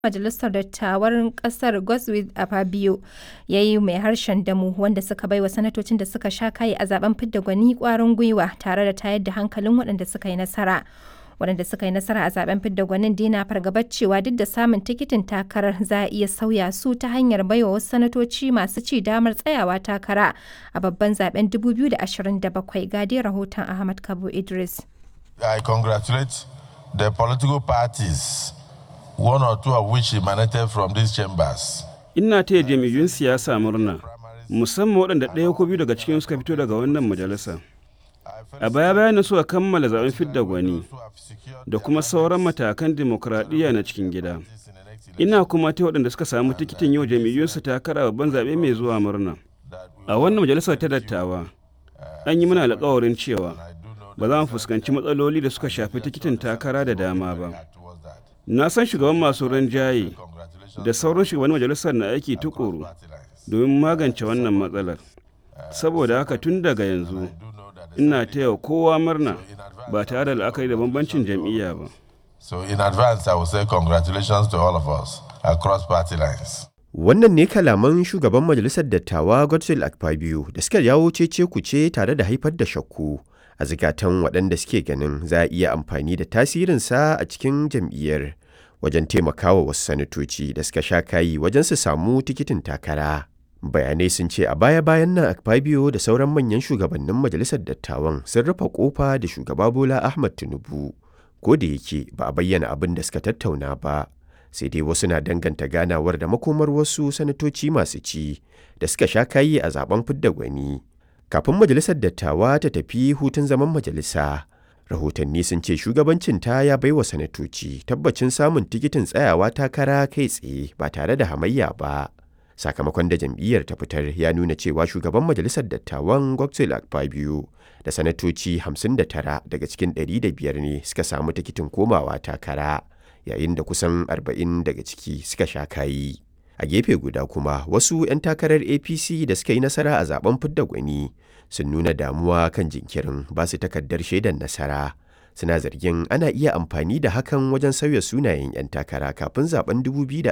Majalisar Dattawan ƙasar Godswill Akpabio ya yi mai harshen damo wanda suka baiwa sanatocin da suka sha kayi a zaben fidda gwani ƙwarin gwiwa tare da tayar da hankalin waɗanda suka yi nasara. Waɗanda suka yi nasara a zaben fidda gwanin dai na fargabar cewa duk da samun tikitin takarar za a iya sauya su ta hanyar baiwa wasu sanatoci masu ci damar tsayawa takara a babban zaben 2027 ga dai rahoton Ahmad Kabo Idris. I congratulate the political parties, one or two of which emanated from these chambers. Ina taya jam'iyyun siyasa murna, musamman waɗanda ɗaya ko biyu daga cikin suka fito daga wannan majalisa. A baya bayan suka kammala zaben fidda gwani da kuma sauran matakan dimokuraɗiyya na cikin gida. Ina kuma ta waɗanda suka samu tikitin yau jam'iyyunsu takara babban zaɓe mai zuwa murna. A wannan majalisar ta dattawa, an yi mana alƙawarin cewa ba za mu fuskanci matsaloli da suka shafi tikitin takara da dama ba. Na san shugaban masu rinjaye da sauran shugaban majalisar na aiki tukuru domin magance wannan matsalar. Saboda haka tun daga yanzu, ina taya kowa murna ba tare da la'akari da bambancin jam'iyya ba. So in advance, I will say congratulations to all of us across party lines. Wannan ne kalaman shugaban majalisar dattawa Godswill Akpabio da suka jawo cece kuce tare da haifar da shakku a zikatan waɗanda suke ganin za a iya amfani da tasirinsa a cikin jam'iyyar wajen taimakawa wasu sanatoci da suka sha kayi wajen su samu tikitin takara. Bayanai sun ce a baya-bayan nan Akpabio da sauran manyan shugabannin majalisar dattawan sun rufe kofa da shugaba Bola Ahmad Tinubu. Ko da yake ba a bayyana abin da suka tattauna ba, sai dai wasu na danganta ganawar da makomar wasu sanatoci masu ci da suka sha kayi a zaben fidda gwani. Kafin majalisar dattawa ta tafi hutun zaman majalisa, rahotanni sun ce shugabancinta ya baiwa sanatoci tabbacin samun tikitin tsayawa takara kai tsaye ba tare da hamayya ba. Sakamakon da jam'iyyar ta fitar ya nuna cewa shugaban majalisar dattawan Godswill Akpabio da sanatoci 59 daga cikin 105 ne suka samu tikitin komawa takara, yayin da kusan 40 daga ciki suka sha kayi. A gefe guda kuma wasu 'yan takarar APC da suka yi nasara a zaben fidda gwani sun nuna damuwa kan jinkirin ba su takardar shaidar nasara. Suna zargin ana iya amfani da hakan wajen sauya sunayen 'yan takara kafin zaben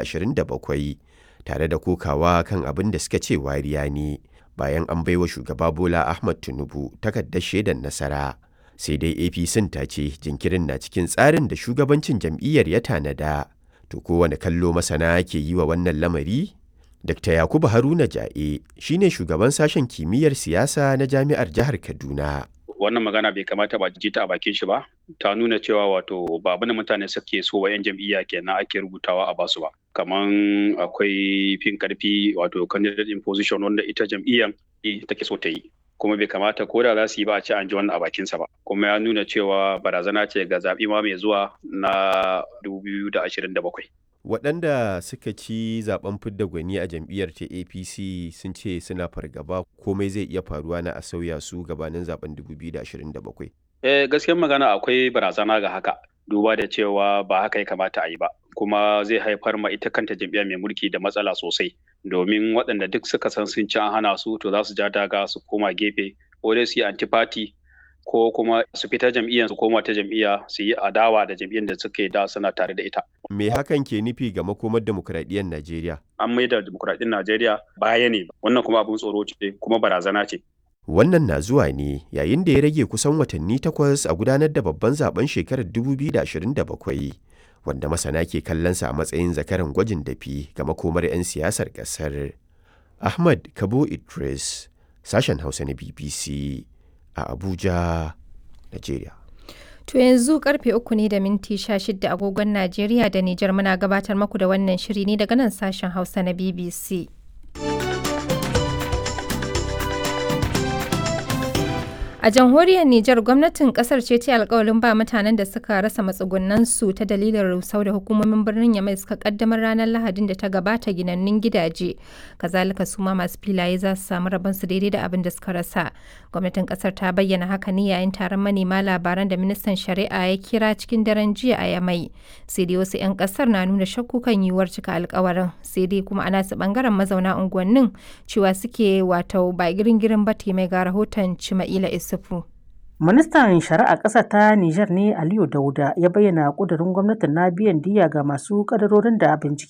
2027 tare da kokawa kan abin da suka ce wariya ne bayan an baiwa shugaba Bola Ahmad Tinubu takardar shaidar nasara. Sai dai APC ta ce jinkirin na cikin tsarin da shugabancin jam'iyyar ya tanada. To kowane kallo masana ke yi wa wannan lamari? Dr. Yakubu Haruna Ja'e shine shugaban sashen kimiyyar siyasa na jami'ar jihar Kaduna. Wannan magana bai kamata ba ji ta a bakin shi ba. Ta nuna cewa wato ba abin da mutane suke so wa 'yan jam'iyya kenan ake rubutawa a basu ba. Kaman akwai fin karfi wato candidate in position wanda ita jam'iyyar take so ta yi. kuma bai kamata ko da za su yi ba a ci an ji wannan a bakinsa ba kuma ya nuna cewa barazana ce ga zaɓi ma mai zuwa na 2027 waɗanda suka ci zaben fidda gwani a jam'iyyar ta apc sun ce suna fargaba komai zai iya faruwa na a sauya su gabanin zaben 2027 eh gaskiyar magana akwai barazana ga haka duba da cewa ba haka ya kamata a yi ba kuma zai haifar ma ita kanta jam'iyya mai mulki da matsala sosai domin waɗanda duk suka san sun ci an hana su to za su ja daga su koma gefe ko dai su yi antifati ko kuma su fita jam'iyyar su koma ta jam'iyya su yi adawa da jam'iyyar da suke da suna tare da ita. Me hakan ke nufi ga makomar demokuraɗiyyar Najeriya? An maida demokuraɗiyyar Najeriya baya ne wannan kuma abin tsoro ce kuma barazana ce. Wannan na zuwa ne yayin da ya rage kusan watanni takwas a gudanar da babban zaben shekarar 2027 wanda masana ke kallonsa a matsayin zakaran gwajin dafi ga makomar 'yan siyasar ƙasar. Ahmad Kabo Idris, sashen Hausa na BBC a Abuja, Najeriya. To yanzu karfe uku ne da minti sha shida agogon Najeriya da Nijar muna gabatar maku da wannan shiri ne daga nan sashen Hausa na BBC. A jamhuriyar Nijar gwamnatin kasar ce ta alkawalin ba mutanen da suka rasa matsugunan su ta dalilin rusau da hukumomin birnin Yamai suka kaddamar ranar Lahadin da ta gabata ginannun gidaje. Kazalika su ma masu filaye za su samu rabon su daidai da abin da suka rasa. Gwamnatin kasar ta bayyana haka ne yayin taron manema labaran da ministan shari'a ya kira cikin daren jiya a Yamai. Sai dai wasu 'yan kasar na nuna shakku kan yiwuwar cika alkawarin. Sai dai kuma ana su bangaren mazauna unguwannin cewa suke wato ba girin girin ba mai ga rahoton Cima'ila Isufu. Ministan Shari'a ƙasar ta Nijar ne Aliyu Dauda ya bayyana ƙudurin gwamnatin na biyan diyya ga masu ƙadarorin da bincike